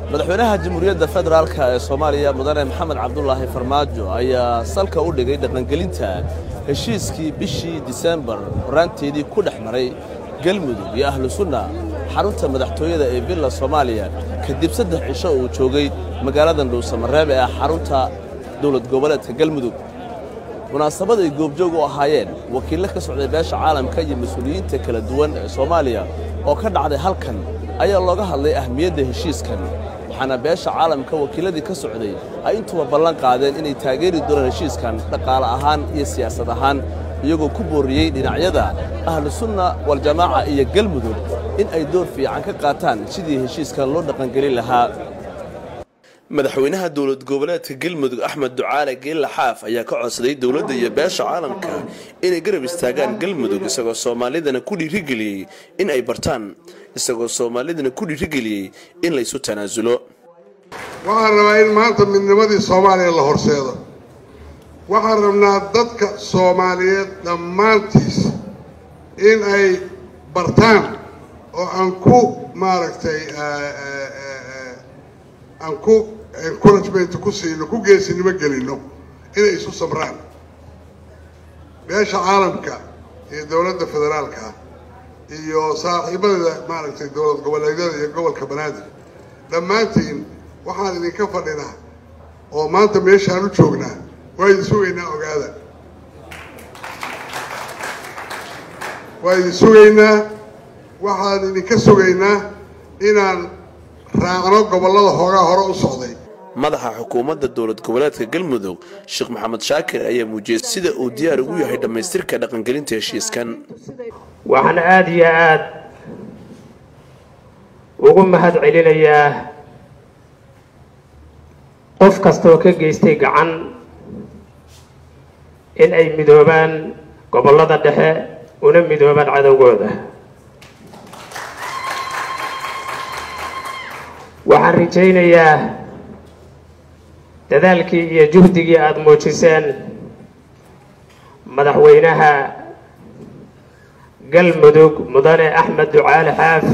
madaxweynaha jamhuuriyadda federaalka ee soomaaliya mudane maxamed cabdulaahi farmaajo ayaa salka u dhigay dhaqangelinta heshiiskii bishii disembar horaanteedii ku dhex maray galmudug iyo ahlu sunna xarunta madaxtooyada ee villa soomaaliya kadib saddex cisho uu joogay magaaladan dhuusamareeb ee xarunta dowlad goboleedka galmudug munaasabad ay goobjoog u ahaayeen wakiillo ka socday beesha caalamka iyo mas-uuliyiinta kala duwan ee soomaaliya oo ka dhacday halkan ayaa looga hadlay ahmiyadda heshiiskan waxaana beesha caalamka wakiilladii ka socday ay intuba ballan qaadeen inay taageeri doonaan heshiiskan dhaqaale ahaan iyo siyaasad ahaan iyagoo ku boorriyey dhinacyada ahlu sunna waljamaaca iyo galmudug in ay door fiican ka qaataan sidii heshiiskan loo dhaqangelin lahaa madaxweynaha dowlad goboleedka galmudug axmed ducaale geella xaaf ayaa ka codsaday dowladda iyo beesha caalamka inay garab istaagaan galmudug isagoo soomaalidana ku dhiirigeliyey in ay bartaan isagoo soomaalidana ku dhiirigeliyey in laysu tanaasulo waxaan rabaa in maanta midnimadii soomaaliya la horseedo waxaan rabnaa dadka soomaaliyeed dhammaantiis in ay bartaan oo aan ku maaragtay aan ku encouragement ku siino ku geesinimo gelino inay isu samraan beesha caalamka iyo dowladda federaalka iyo saaxiibada maaragtay dowlad goboleedyada iyo gobolka banaadir dhammaantiin waxaan idinka fadhinaa oo maanta meeshaan u joognaa waa idin sugaynaa ogaada waa idin sugaynaa waxaan idinka sugaynaa inaan raacno gobollada hoogaa hore u socday madaxa xukuumadda dowlad goboleedka galmudug sheekh maxamed shaakir ayaa muujiyey sida uu diyaar ugu yahay dhammaystirka dhaqangelinta heshiiskan waxaan aada iyo aada ugu mahad celinayaa qof kastaoo ka geystay gacan in ay midoobaan gobollada dhexe una midoobaan cadowgooda waxaan rajaynayaa dadaalkii iyo juhdigii aada muujiseen madaxweynaha galmudug mudane axmed ducaale xaaf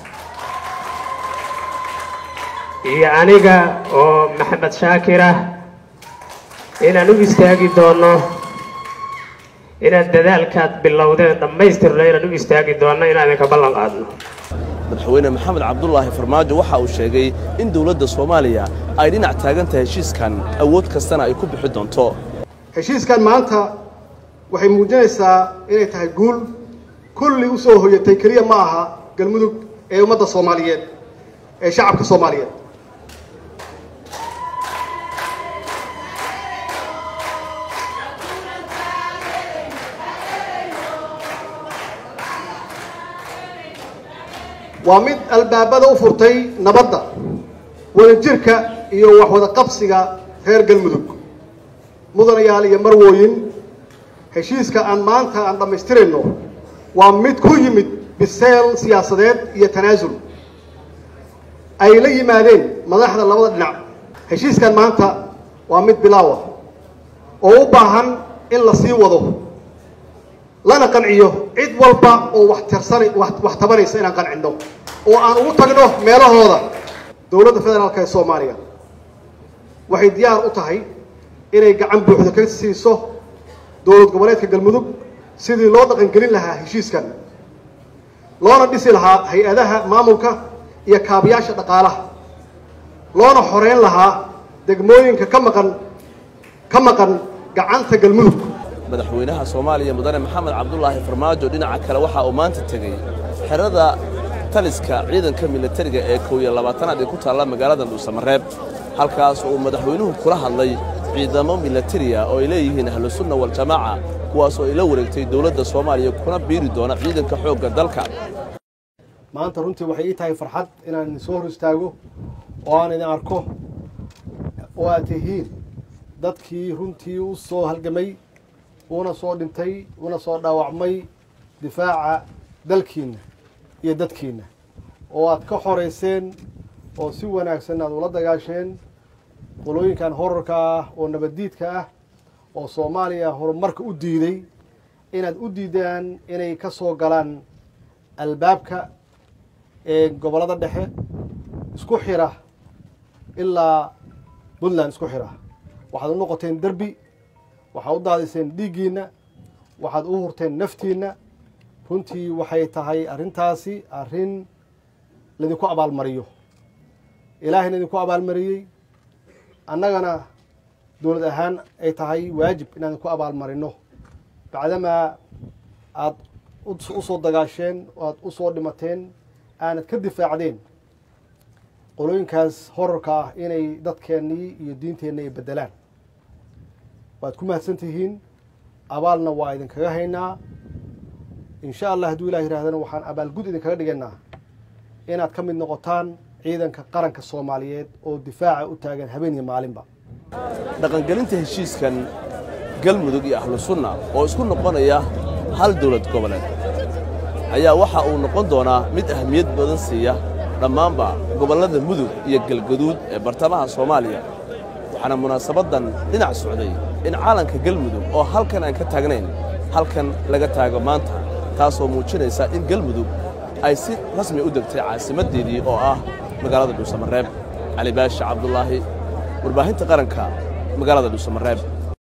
iyo aniga oo maxamed shaakir ah inaan u istaagi doono inaan dadaalkaad bilowdeen dhammaystirno inaan u istaagi doonno inaan idinka ballan qaadno madaxweyne maxamed cabdulaahi farmaajo waxa uu sheegay in dowladda soomaaliya ay dhinac taagan tahay heshiiskan awood kastana ay ku bixi doonto heshiiskan maanta waxay muujinaysaa inay tahay guul kulli u soo hoyatay keliya ma aha galmudug ee ummadda soomaaliyeed ee shacabka soomaaliyeed waa mid albaabada u furtay nabadda wadajirka iyo waxwada qabsiga reer galmudug mudanayaal iyo marwooyin heshiiska aan maanta aan dhammaystirayno waa mid ku yimid biseel siyaasadeed iyo tanaasul ay la yimaadeen madaxda labada dhinac heshiiskan maanta waa mid bilaawa oo u baahan in la sii wado lana qanciyo cid walba oo wax tirsana wax tabanaysa inaan qancinno oo aan ugu tagno meelahooda dowladda federaalka ee soomaaliya waxay diyaar u tahay inay gacan buuxda ka siiso dowlad goboleedka galmudug sidii loo dhaqangelin lahaa heshiiskan loona dhisi lahaa hay-adaha maamulka iyo kaabayaasha dhaqaalaha loona xoreyn lahaa degmooyinka ka maqan ka maqan gacanta galmudug madaxweynaha soomaaliya mudane maxamed cabdulaahi farmaajo dhinaca kale waxa uu maanta tegey xerada taliska ciidanka militariga ee kow iyo labaatanaad ee ku taalla magaalada dhuusamareeb halkaas uu madaxweynuhu kula hadlay ciidamo militariya oo ay leeyihiin ahlu sunna waljamaaca kuwaas oo ay la wareegtay dowladda soomaaliya kuna biiri doona ciidanka xoogga dalka maanta runtii waxay ii tahay farxad inaan idin soo hor istaago oo aan idin arko oo aad tihiin dadkii runtii u soo halgamay una soo dhintay una soo dhaawacmay difaaca dalkiinna iyo dadkiinna oo aad ka xorayseen oo si wanaagsan aad ula dagaasheen qolooyinkan horarka ah oo nabaddiidka ah oo soomaaliya horumarka u diiday inaad u diidaan inay ka soo galaan albaabka ee gobollada dhexe isku xira ilaa puntland isku xira waxaad u noqoteen derbi waxaad u daadiseen dhiiggiinna waxaad u hurteen naftiinna runtii waxay tahay arrintaasi arrin laydinku abaalmariyo ilaahayna idinku abaalmariyey annagana dowlad ahaan ay tahay waajib inaan idinku abaalmarino bacdamaa aada u soo dagaasheen oo aada u soo dhimateen aanad ka difaacdeen qolooyinkaas horarka ah inay dadkeennii iyo diinteenna ay beddelaan waad ku mahadsan tihiin abaalna waa idinkaga haynaa insha allah hadduu ilah yidhahdana waxaan abaalgud idinkaga dhigaynaa inaad ka mid noqotaan ciidanka qaranka soomaaliyeed oo difaaca u taagan habeen iyo maalinba dhaqangelinta heshiiskan galmudug iyo ahlu sunna oo isku noqonaya hal dawlad goboleed ayaa waxa uu noqon doonaa mid ahmiyad badan siiya dhammaanba gobollada mudug iyo galgaduud ee bartamaha soomaaliya waxaana munaasabaddan dhinac socday in caalanka galmudug oo halkan aan ka taagnayn halkan laga taago maanta taasoo muujinaysa in galmudug ay si rasmi u degtay caasimaddeedii oo ah magaalada dhuusamareeb cali baashi cabdulaahi warbaahinta qaranka magaalada dhuusamareeb